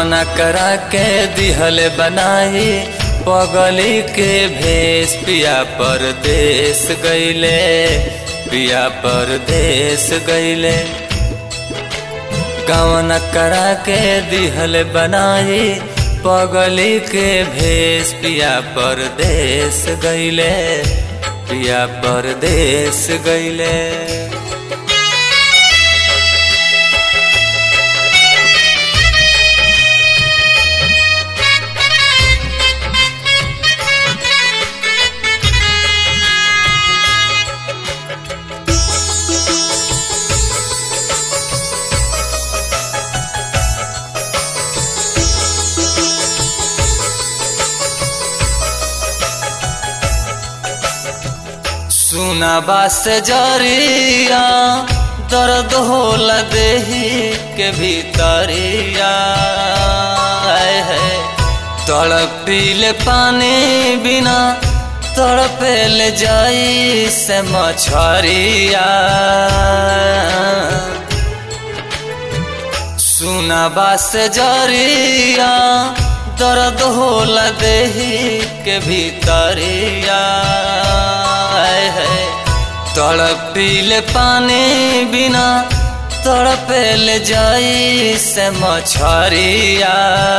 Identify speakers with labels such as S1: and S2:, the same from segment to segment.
S1: गवना करा के दिहल बनाई पगली के भेष पिया परदेश गईले पिया परदेश गईले गवना करा के दिहल बनाई पगली के भेष पिया परदेश गईले पिया परदेश गईले सुना बास जरिया दर्द होला देही के भीतरिया आए है तड़पीले पानी बिना तड़पेल जाई से मछरिया सुना बास जरिया दर्द होला देही के भीतरिया है तड़पीले पानी बिना तड़पेल जाई से मछरिया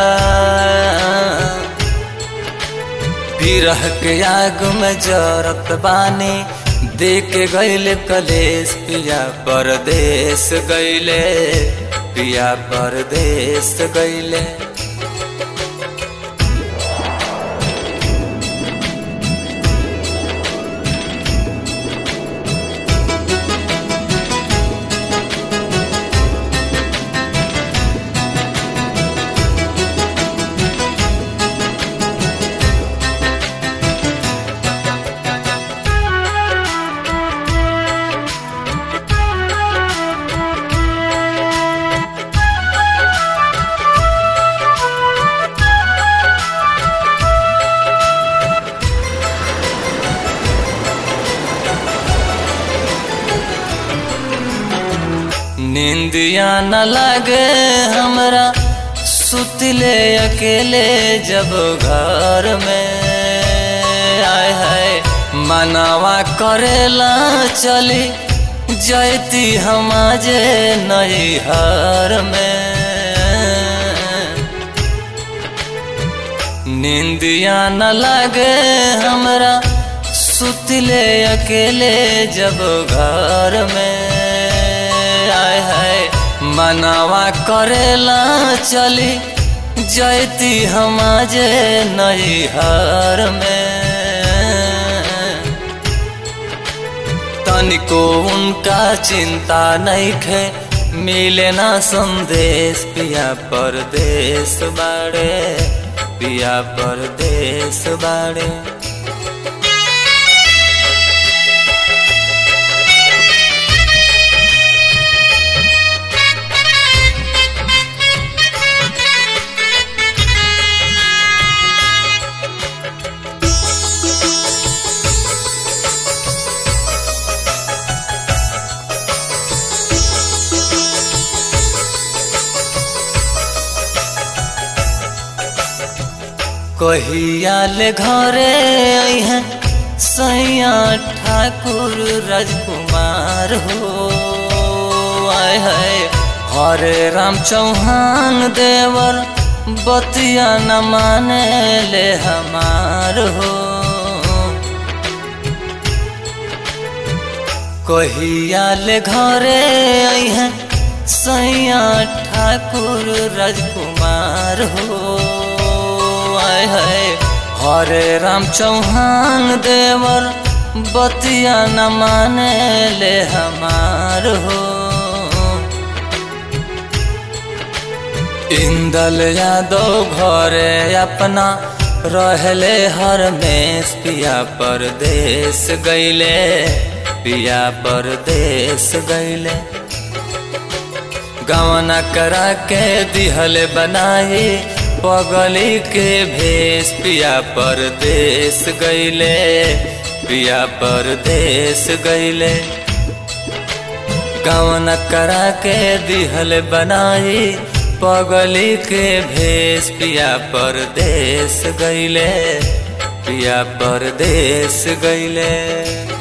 S1: बिरह के आग में जरत बानी देख गईले कलेश पिया परदेश गईले पिया परदेश गईले नींदिया न लगे हमरा सुतले अकेले जब घर में आए है मनावा करेला चली जैती हम जे नैहर में नींदिया न लगे हमरा सुतले अकेले जब घर में आए है मनावा करेला चली जैती हम जे नैहर में तनिको उनका चिंता नहीं खे मिले ना संदेश पिया परदेश बाड़े पिया परदेश बाड़े कहिया ले घरे हैं सैया ठाकुर राजकुमार हो आए है हरे राम चौहान देवर बतिया न माने ले हमार हो कहिया ले घरे हैं सैया ठाकुर राजकुमार हो आए है हरे राम चौहान देवर बतिया न माने ले हमार हो इंदल यादव घरे अपना रहले हर में पिया परदेश गईले पिया परदेश गईले गवना करा के दिहल बनाई पगली के भेष पिया परदेश गईले पिया परदेश गईले गवन करा के दिहल बनाई पगली के भेष पिया परदेश गईले पिया परदेश गईले